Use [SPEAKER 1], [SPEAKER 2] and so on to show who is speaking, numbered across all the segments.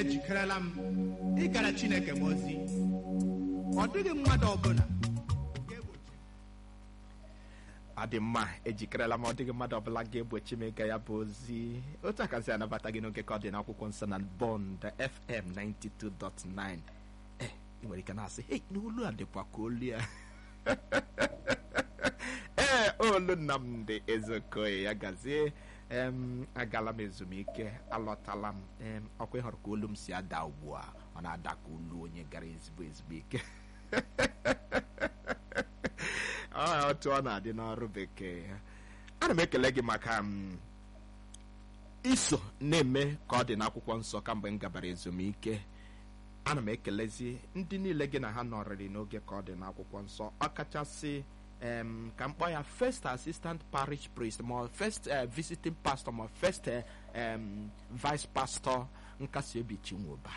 [SPEAKER 1] ejikerela m ịgara chineke m ozi ọ dịghị mmadụ ọbụla ga-egbochi
[SPEAKER 2] ọ dị mma ejikerela m ọ dịghị mmadụ ọbụla ga-egbochi m ịga ya bụ ozi otu a ka si anabata gị n'oge ka ọ dị n'akwụkwọ nsọ na bond fm 92.9 eh ị nwere ike na-asị hei n'olu a dịkwa ka olu ya ee olu nnamdị ezeokoye ya gazie em agala m ezumike alọtala m em ọkwa ịhụrụ ka olu m si ada ugbu a ọ na-ada ka olu onye gara ezigbo ezumike ọ otu ọ na-adị n'ọrụ bekee ana m ekele gị maka m iso na-eme ka ọ dị n'akwụkwọ nsọ kamgbe m gabara ezumike ana m ekelezi ndị niile gị na ha nọrịrị n'oge ka ọ dị n'akwụkwọ nsọ ọkachasị em ka m kpọọ ya first assistant parish priest ma first eh, visiting pastor ma first eh, em, vice pastor nkasi obi chinwoba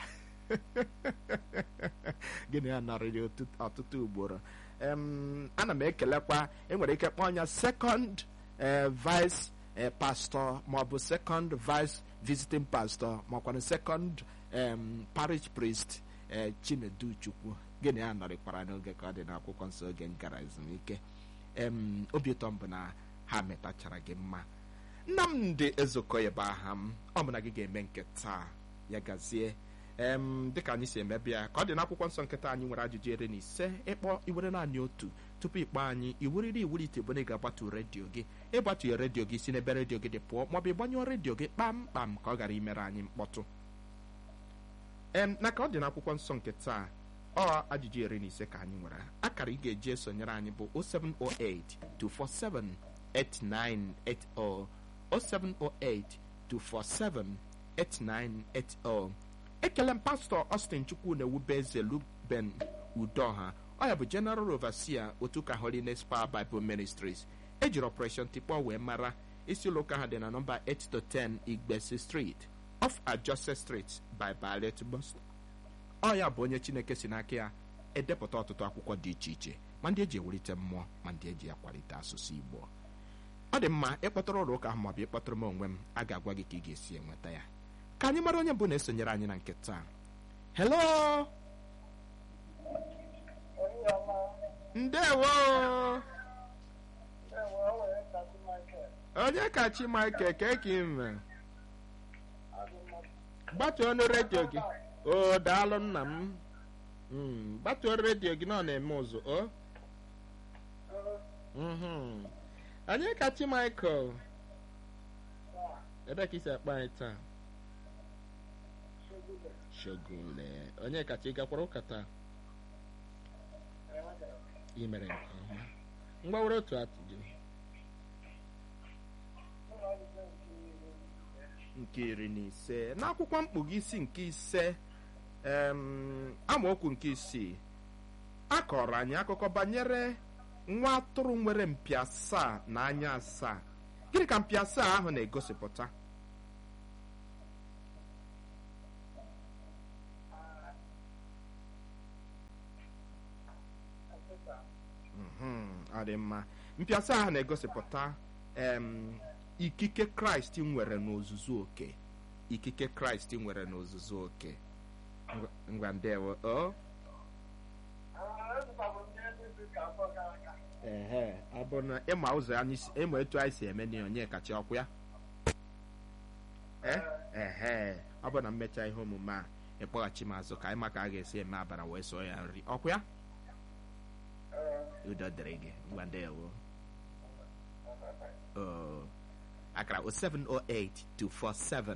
[SPEAKER 2] gịnị ya nọrịrị ọtụtụ- ọtụtụ ugboro em, ana m ekelekwa enwere ike kpọọ ya second eh, vice eh, pastor maọbụ second vice visiting pastor makwanụ second em, parish priest eh, chinedu chukwu gịnị ya nọrịkwara n'oge ka ọ dị n'akwụkwọ nsọ oge m gara ezumike em, obi ụtọ m bụ na ha metachara gị mma nnamdị ezokoye bụ aha m ọ bụ na gị ga-eme nke taa ya gazie em dịka anyị si emebe ya ka ọ dị n'akwụkwọ nsọ nkịta anyị nwere ajụjụ iri na ise ịkpọ iwere naanị otu tupu ịkpọ anyị iwuriri iwulite bụ na ị ga-agbatu redio gị ịgbatughị redio gị si n'ebe redio gị dị pụọ maọbụ ịgbanyụọ redio gị kpamkpam ka ọ ghara imere anyị mkpọtụ em na ka ọ dị n'akwụkwọ nsọ nke taa ọ ajụjụ iri na ise ka anyị nwere akara ị ga-eji esonyere anyị bụ 0708 247 8980 0708 247 8980 ekele m pastọ Austin chukwu na-ewube eze luben udoha ọ ya bụ general overseer otu ka holiness power bible ministries ejiri operation tikpọ wee mara isi ụlọ ụka ha dị na nọmba 8 to 10 igbesi street off ajose street by ballet bus ọ ya bụ onye chineke si n'aka ya edepụta ọtụtụ akwụkwọ dị iche iche ma ndị eji ewulite mmụọ ma ndị eji akwalite asụsụ igbo ọ dị mma ịkpọtụrụ ụlọ ụka ahụ maọbụ ịkpọtụrụ m onwe m a ga-agwa gị ka ị ga-esi enweta ya ka anyị mara onye mbụ na-esonyere anyị na nke taa hello ndewo onye ka chi michael ka eke ime gbatuo ọnụ redio gị o daalụ nna m Mm, gbatuo redio gị na ọ na-eme ụzụ o Mhm. onye ka chi michael ebe ka isi akpa anyị taa shogule onye kacha ị gakwara ụka taa ị mere nke ọma mgbawere otu atụjụ nke iri na ise n'akwụkwọ mkpụga isi nke ise em, amaokwu nke isii a kọrọ anyị akụkọ banyere nwa atụrụ nwere mpi asaa na anya asaa gịnị ka mpi asaa ahụ na-egosipụta Mhm, ọ dị mma mpịasa ahụ na-egosipụta em, ikike kraịst nwere n'ozuzu oke ikike kraịst nwere n'ozuzu oke Ngwa- ngwa ndewo o ehe ọ bụ na ịma ụzọ anyị si- ịma etu anyị si eme na onye kacha ọkwụ ya Eh? ehe ọ bụ na mmecha ihe omume a ịkpọghachi m azụ ka anyị maka a ga-esi eme abara wee sụọ ya nri ọkwụ ya udo dịrị gị ngwa ndewo Oh, akara 0708 247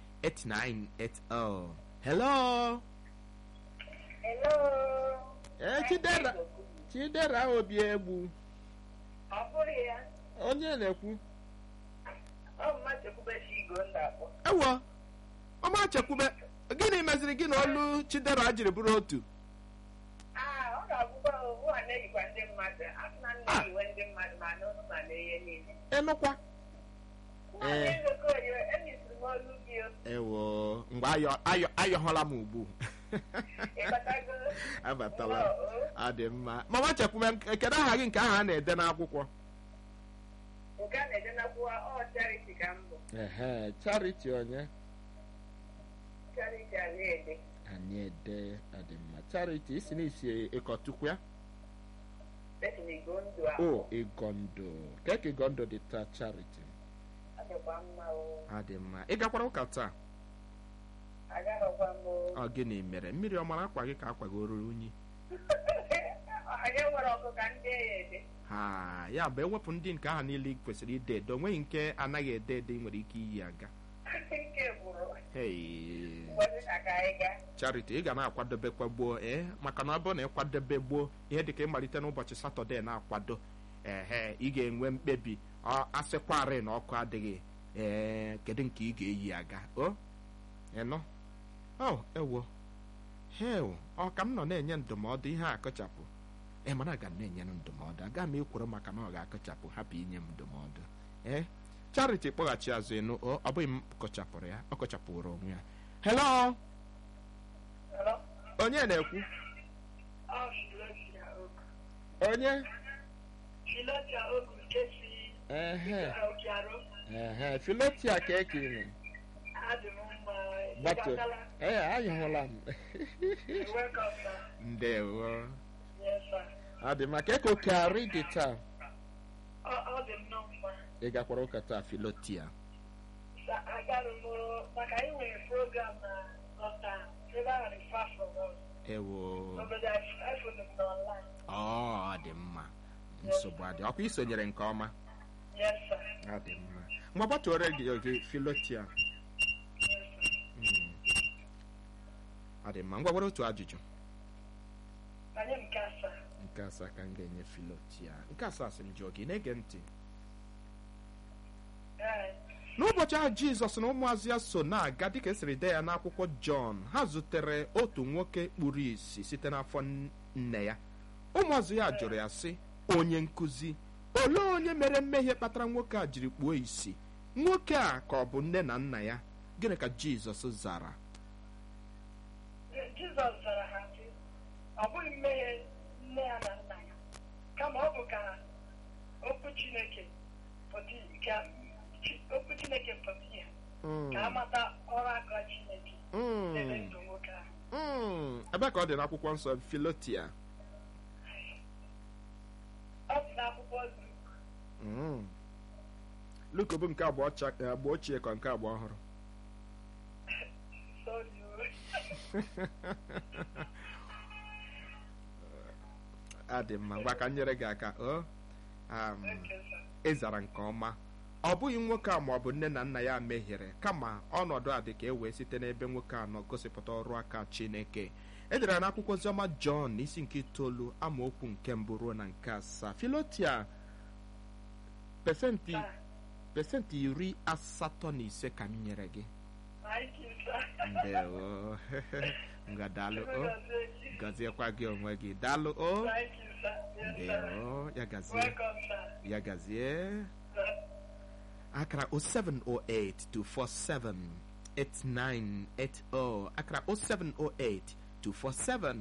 [SPEAKER 2] 8980 hello
[SPEAKER 3] Hello.
[SPEAKER 2] ee chidera chidera obi egbu
[SPEAKER 3] Ọ bụghị ya.
[SPEAKER 2] onye na-ekwu
[SPEAKER 3] Ọ mmadụ kwubechi igo m na-akpọ.
[SPEAKER 2] ewo ọma chekwube gịnị meziri gị na olu chidera jiri bụrụ otu
[SPEAKER 3] Ah, ọ ga-abụkwa owu a na-eyikwa ndị mmadụ. A sị na m na-eyiwe ndị mmadụ ma n'ụlọ ma n'ihe niile.
[SPEAKER 2] ịnụkwa
[SPEAKER 3] Nwaanyị Nzukọ Oyo, enyisiri m olu gị o.
[SPEAKER 2] ewo mgbe ayọ ayọ ayọhụla m ugbu
[SPEAKER 3] Ịbatago?
[SPEAKER 2] abatala
[SPEAKER 3] Nnọọ, o.
[SPEAKER 2] ọ dị mma mama chekwube kedu aha gị nke aha a na-ede n'akwụkwọ
[SPEAKER 3] Nke a na-ede n'akwụkwọ ọ charity ka m bụ.
[SPEAKER 2] ehe charity onye
[SPEAKER 3] Charity Ariede.
[SPEAKER 2] anyị ede adị mma charity isi n'isi ịkọtukwu ya
[SPEAKER 3] Esi na Igbo ndụ a.
[SPEAKER 2] o ịgọndụ ka ka ịgọndụ dị taa charity
[SPEAKER 3] Ọ dịkwa mma o.
[SPEAKER 2] adị mma ị gakwara ụka taa
[SPEAKER 3] Agaghịkwa m o.
[SPEAKER 2] ọ gịnị mere mmiri ọ mara akwa gị ka akwagoro unyi
[SPEAKER 3] Anyị nwere ọkụ ka ndị ya ede.
[SPEAKER 2] ha ya bụ ewepụ ndị nke ahụ niile ị kwesịrị ide ede onweghị nke anaghị ede ede ị nwere ike iyi aga
[SPEAKER 3] Nke gwụrụ.
[SPEAKER 2] Hey.
[SPEAKER 3] Ụbọchị na ka anyị gaa.
[SPEAKER 2] charity ị ga na-akwadobekwa gboo ee maka na ọ bụrụ na ịkwadobe gboo ihe dịka ịmalite n'ụbọchị satọde na-akwado ehe ị ga-enwe mkpebi ọ asịkwarị na ọkụ adịghị ee kedu nke ị ga-eyi aga o ịnụ o ewo hew ọ ka m nọ na-enye ndụmọdụ ihe a akụchapụ ee mana aga m na-enye m ndụmọdụ aga m ekworo maka na ọ ga-akụchapụ hapụ inye m ndụmọdụ ee charity kpọghachi azụ ịnụ o ọ bụghị m kụchapụrụ ya ọ kụchapụrụ onwe ya hello
[SPEAKER 3] Hello?
[SPEAKER 2] onye na-ekwu
[SPEAKER 3] Ọ Filotia Ogu.
[SPEAKER 2] onye
[SPEAKER 3] Filotia Ogu nke si
[SPEAKER 2] ehe
[SPEAKER 3] Okiaro.
[SPEAKER 2] ehe filotia ka eke ime
[SPEAKER 3] Adị m mma. Ị
[SPEAKER 2] bato
[SPEAKER 3] gatala?
[SPEAKER 2] ee anyụhụla m
[SPEAKER 3] You're welcome, sir.
[SPEAKER 2] ndewo
[SPEAKER 3] Yes, sir.
[SPEAKER 2] ọ dị maka eke oke arị dị taa
[SPEAKER 3] Ọ ọ dị m nnọọ mma.
[SPEAKER 2] ị gakwara ụka taa filotia
[SPEAKER 3] Sa- agarụ m maka anyị nwere program na ọta ebe ahụ dị far from us.
[SPEAKER 2] ewo
[SPEAKER 3] Obodo iPhone m n'online.
[SPEAKER 2] ọ dị mma nsogbu adị ọkwa isonyere nke ọma
[SPEAKER 3] Yes, sir.
[SPEAKER 2] ọ dị mma mgbe gbatuore gị gị filotia
[SPEAKER 3] Yes, sir.
[SPEAKER 2] Mm. ọ dị mma ngwa gwara otu ajụjụ
[SPEAKER 3] Banye nke asaa.
[SPEAKER 2] nke asaa ka m ga-enye filotia nke asaa sị m jụọ gị na-ege ntị
[SPEAKER 3] Ee,
[SPEAKER 2] n'ụbọchị ahụ jizọs na ụmụazụ ya so na-aga dịka esiri dee ya n'akwụkwọ jọn ha zutere otu nwoke kpuru ìsì site n'afọ n- nne ya ụmụazụ ya jụrụ ya sị onye nkụzi olee onye mere mmehie kpatara nwoke a jiri kpuo ìsì nwoke a ka ọ bụ nne na nna ya gịnị ka jizọs zara
[SPEAKER 3] Jizọs zara ha sị, ọ bụghị mmehie nne ya na nna ya, kama ọ bụ ka okwu Chineke pụta ka Chi- okwu Chineke pụta ihe
[SPEAKER 2] Mm,
[SPEAKER 3] ka a mata ọrụ aka Chineke
[SPEAKER 2] mm,
[SPEAKER 3] n'ebe ndụ nwoke ahụ.
[SPEAKER 2] mm. ebe ka ọ dị n'akwụkwọ nsọ filotia
[SPEAKER 3] Ọ dị n'akwụkwọ Luk.
[SPEAKER 2] Mm. luk bụ nke agba ọcha- agba ochie ka nke agba ọhụrụ
[SPEAKER 3] Sorry, o.
[SPEAKER 2] adị mma ngwa ka m nyere gị aka o um,
[SPEAKER 3] Okay, sir.
[SPEAKER 2] ị zara nke ọma ọ bụghị nwoke a ma ọ bụ nne na nna ya mehiere kama ọnọdụ a dị ka e wee site n'ebe nwoke a nọ gosipụta ọrụ aka chineke e dere ya n'akwụkwọ oziọma jọn n'isi nke itoolu amaokwu nke mbụ ruo na nke asaa filotia pesentị
[SPEAKER 3] Sir,
[SPEAKER 2] pesentị iri asatọ na ise ka m nyere gị
[SPEAKER 3] thank you, sir.
[SPEAKER 2] ndewo ngwa daalụ o
[SPEAKER 3] Thank
[SPEAKER 2] gọziekwa gị onwe gị daalụ o
[SPEAKER 3] you, sir. Yes, sir.
[SPEAKER 2] ndewo ya gazie
[SPEAKER 3] Welcome, sir.
[SPEAKER 2] ya gazie
[SPEAKER 3] Sir.
[SPEAKER 2] akara 0708 247 8980 akara 0708 247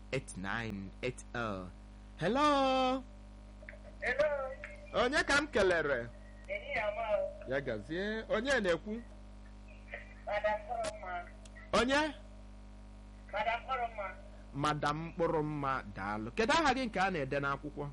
[SPEAKER 2] 8980 hello
[SPEAKER 3] Hello.
[SPEAKER 2] onye ka m kelere
[SPEAKER 3] Enyi ya ma o.
[SPEAKER 2] ya gazie onye na-ekwu
[SPEAKER 3] Madam Koroma.
[SPEAKER 2] onye
[SPEAKER 3] Madam Koroma.
[SPEAKER 2] madam mkpụrụ mma daalụ kedu aha gị nke a na-ede n'akwụkwọ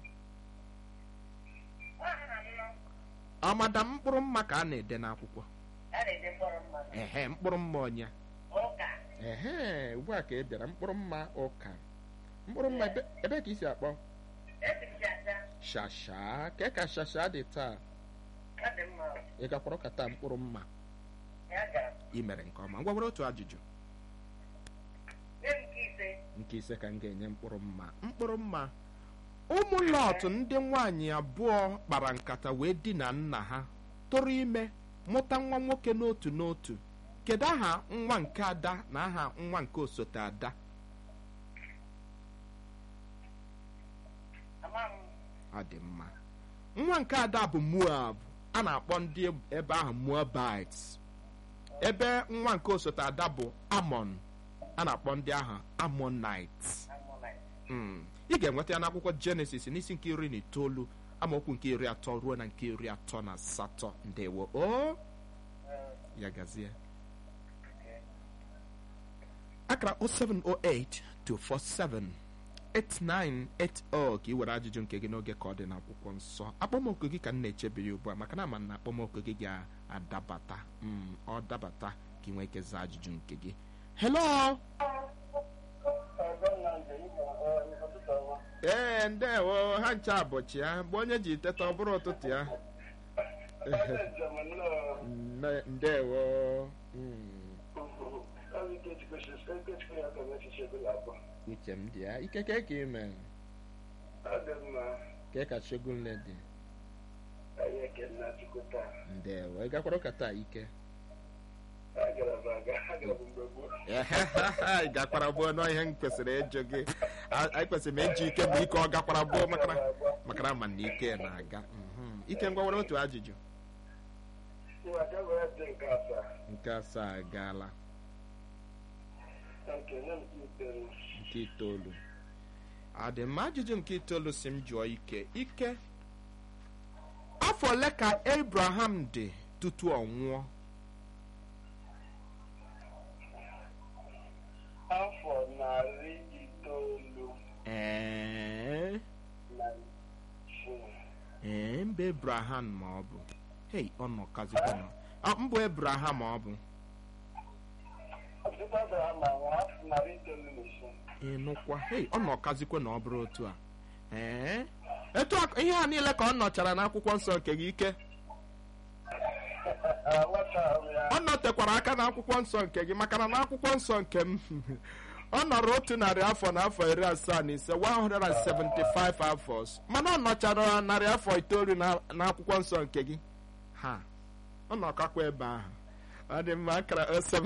[SPEAKER 3] Aha m nọ.
[SPEAKER 2] ọ madam mkpụrụ mma ka a na-ede n'akwụkwọ
[SPEAKER 3] A na-ede mkpọrọ mma.
[SPEAKER 2] ehe mkpụrụ mma onye
[SPEAKER 3] Ụka.
[SPEAKER 2] ehe ugbu a ka ị bịara mkpụrụ mma ụka mkpụrụ mma ebe ebe ka i si akpọ
[SPEAKER 3] Esi m jaja.
[SPEAKER 2] shasha ka ka shasha dị taa
[SPEAKER 3] Ọ dị mma. o.
[SPEAKER 2] ị gakwara ụka taa mkpụrụ mma
[SPEAKER 3] Ya gara.
[SPEAKER 2] ị mere nke ọma ngwa were otu ajụjụ
[SPEAKER 3] Nye m nke ise.
[SPEAKER 2] nke ise ka m ga-enye mkpụrụ mma mkpụrụ mma ụmụ lọt ndị nwaanyị abụọ kpara nkata wee dina nna ha tụrụ ime mụta nwa nwoke n'otu n'otu kedu aha nwa nke ada na aha nwa nke osote ada
[SPEAKER 3] Ama m.
[SPEAKER 2] ọ dị mma nwa nke ada bụ moab a na-akpọ ndị ebe ahụ moabites ebe nwa nke osote ada bụ amon a na-akpọ ndị ahụ amonites
[SPEAKER 3] Amụla.
[SPEAKER 2] Mm. ị ga-enweta ya n'akwụkwọ jenesis n'isi nke iri na itoolu amaokwu nke iri atọ ruo na nke iri atọ na asatọ ndewo o
[SPEAKER 3] Eh,
[SPEAKER 2] ya gazie akara 0708 247 8980 ka ị were ajụjụ nke gị n'oge ka ọ dị n'akwụkwọ nsọ akpọmọkụ gị ka m na-echebiri ugbu a maka na ama na akpọmọkụ gị ga-adabata Mm, ọ dabata ka ị nwee ike zaa ajụjụ nke gị hello ee ndewo ha ncha abọchị ya mgbe onye ji teta ọ bụrụ ụtụtụ ya Nne- ndewo Mm, uche m dị ya ike ke ka ime ke ka shogunle dị ndewo ị gakwara ụka taa ike ị gakwara gboo nọ ihe m kwesịrị ịjụ gị A- anyị kwesịrị m eji ike bụ ike ọ gakwara gboo makara makara ma na ike na-aga Mhm. ike ngwa were otu ajụjụ nke asaa agaala nke itoolu adị mma ajụjụ nke itoolu si m jụọ ike ike afọ ole ka abraham dị tutu ọ nwụọ
[SPEAKER 3] afọ narị itoolu
[SPEAKER 2] ee
[SPEAKER 3] na isii
[SPEAKER 2] ee mba abraham ma ọ bụ hei ọ nọkazikwa na Ọ, mbụ abraham ma ọ bụ
[SPEAKER 3] ọtụtụ Abraham ma nwa afọ narị itoolu na isii
[SPEAKER 2] ịnụkwa hei ọ nọkazikwa na ọ bụrụ otu a ee etu a ihe a niile ka ọ nọchara n'akwụkwọ nsọ nke gị ike
[SPEAKER 3] nwata ahụ ya
[SPEAKER 2] ọ nọtekwara aka n'akwụkwọ nsọ nke gị maka na n'akwụkwọ nsọ nke m ọ nọrọ otu narị afọ na afọ iri asaa na ise 175 afọ mana ọ nọchara narị afọ itoolu na- n'akwụkwọ nsọ nke gị ha ọ nọkakwa ebe ahụ ọ dị mma akara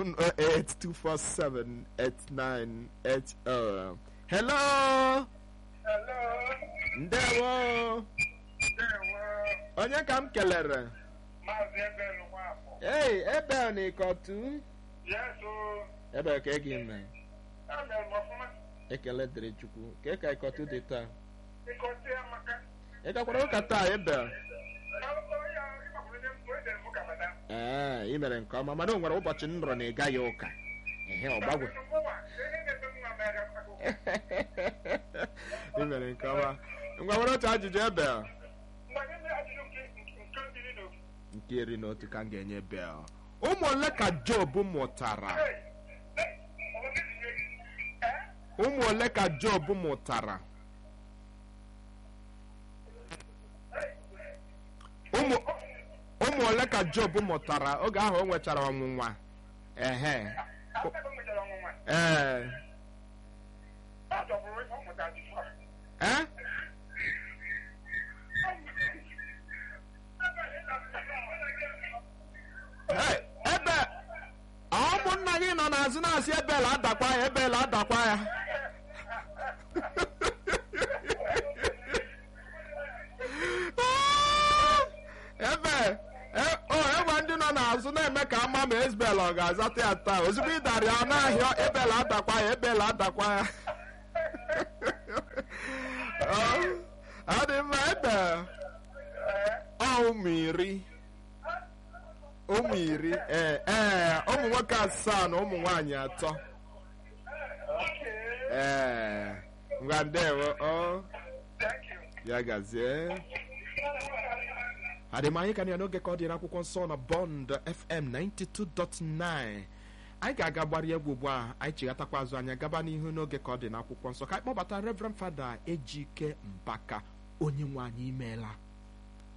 [SPEAKER 2] 07082478980 hello
[SPEAKER 3] hello
[SPEAKER 2] ndewo
[SPEAKER 3] ndewo
[SPEAKER 2] onye ka m kelere
[SPEAKER 3] maazị ebel nwafọ
[SPEAKER 2] ei ebe na ịkọtu
[SPEAKER 3] yeso
[SPEAKER 2] ebe ka ị gị mee
[SPEAKER 3] emere m ọfụma
[SPEAKER 2] ekele dịrị chukwu ka ka ịkọtụ dị taa
[SPEAKER 3] ịkọta ya maka
[SPEAKER 2] ị gakwara ụka taa ebe
[SPEAKER 3] onye ịgbakwuru onye mgbe edere m ụka bata
[SPEAKER 2] ee ị mere nke ọma mana o nwere ụbọchị m nọrọ na ị gaghị ụka ehe ọ gbagwe
[SPEAKER 3] Mụnwa, ihe na-eme nwa m aga akwụkwọ.
[SPEAKER 2] ị mere nke ọma ngwa were otu ajụjụ ebe a.
[SPEAKER 3] mgbe anyị mere ajụjụ nke nke mbiri na ofu
[SPEAKER 2] nke iri na otu ka m ga-enye bel ụmụ ole ka job mụtara
[SPEAKER 3] Hey, hey, ọ bụ gị tinye gị? Eh?
[SPEAKER 2] ụmụ ole ka job mụtara ụmụ ụmụ ole ka job mụtara oge ahụ o nwechara ọnwụnwa ehe
[SPEAKER 3] After o nwechara ọnwụnwa,
[SPEAKER 2] ee
[SPEAKER 3] ọ chọburu ife ọ mụtara before.
[SPEAKER 2] ee Hey, ebe ụmụnna gị nọ n'azụ na-asị ebel adakwa ya ebel adakwa ya ebe e- o enwe ndị nọ n'azụ na-eme ka ama ma ezbel ọ ga-azata ya taa ozugbo ị dara ya n'ahịa ebel adakwa ya ebel adakwa ya Ọ- ọ dị mma ebe ọ ụmụ iri ụmụ iri ee ee ụmụ nwoke asaa na ụmụ nwaanyị atọ
[SPEAKER 3] Okay,
[SPEAKER 2] ee ngwa ndewo ọ
[SPEAKER 3] thank you.
[SPEAKER 2] ya gazie adịmanyị ka na ya n'oge ka ọ dị n'akwụkwọ nsọ na bond fm 92.9 anyị ga-aga gbara egwu ugbu a anyị chighatakwa azụ anya gaba n'ihu n'oge ka ọ dị n'akwụkwọ nsọ ka anyị kpọbata reverend fada ejike mbaka onye nwe anyị imeela